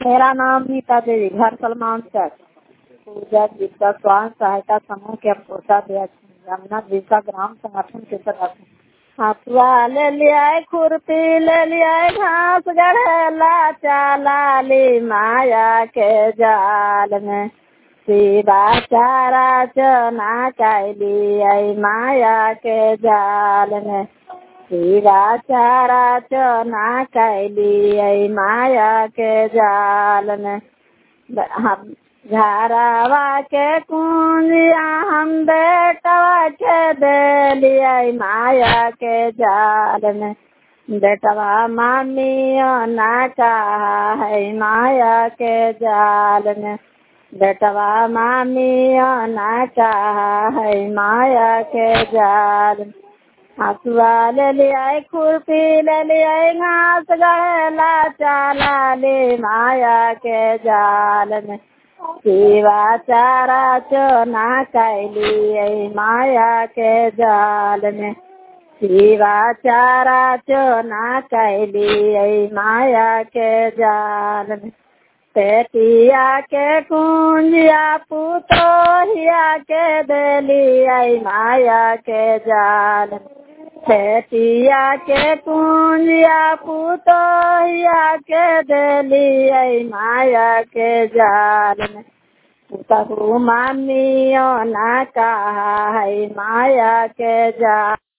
मेरा नाम नीता देवी घर सलमान चक पूजा जीविका स्वास्थ्य सहायता समूह के अपोषा यमुना जीविका ग्राम संगठन के सदस्य हथुआ ले लिया खुरपी ले लिया घास गढ़ेला चाला ली माया के जाल में सीधा चारा चना कैली माया के जाल में सीधा चारा चना कैली माया के जाल में हम घरवा के कुंजिया हम बेटवा के दिलिए माया के जाल में बेटवा मामी ना कहा है माया के जाल में बेटवा मामी ना कहा है माया के जाल हसुआ ले लिया खुरपी ले लिया घास गढ़ेला चाला ले माया के जाल में शिवा चारा चोना कैली माया के जाल में शिवा चारा चोना कैली माया के जाल में पेटिया के कुंजिया पुतोहिया के दिली माया के जाल में पेटिया के कुंजिया पुतोहिया के दिली माया के जाल में कहू मामियो ना कहा है माया के जाल